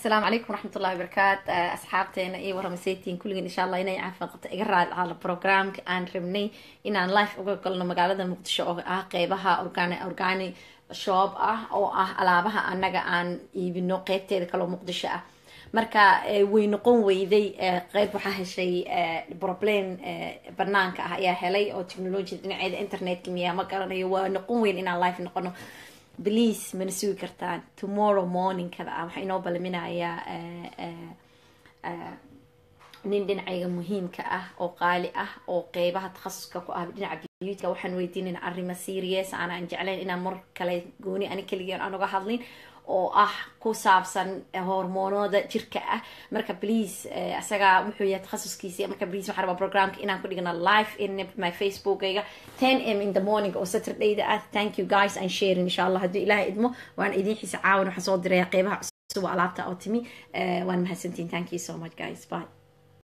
asalaamu calaykum waraxmat ullahi wabarakaat asxaabteena iyo waramasetiin kulligeen insha allah inay caafimaad qabta iga raali ahaala programka aan rabnay inaan life uga galno magaalada muqdisho oo ah qeybaha organ organi shop ah oo ah alaabaha annaga aan iibino qeybteeda kaloo muqdisho ah marka way noqon weyday qeyb waxaa heshay problem banaanka ah ayaa helay oo technologiyada dhinaceeda internetka miyaa ma garanayo waa noqon weyn inaan life noqono please mana sugi kartaan tomorrow morningkada ah waxaa inoo balaminayaa nin dhinacayga muhiimka ah oo qaali ah oo qeybaha takhasuska ku ah dhinaca beautyka waxaan weydiinayna arrimo serious aanaan jeclayn inaan mar kale gooni ani keligiin aan uga hadlin oo ah ku saabsan hormoonooda jirka ah marka please isagaa wuxuu yahay takhasuskiisi marka please waxaan rabaa programka inaan ku dhigna live in my facebookayga ten m in the morning oo saturdayda ah thank you guys and sharing insha allah hadduu ilaahay idmo waan idiin xiisa caawan waxaan soo diraya qeybaha cusub alaabta oo timi waan mahadsantiin thank you so much guys bye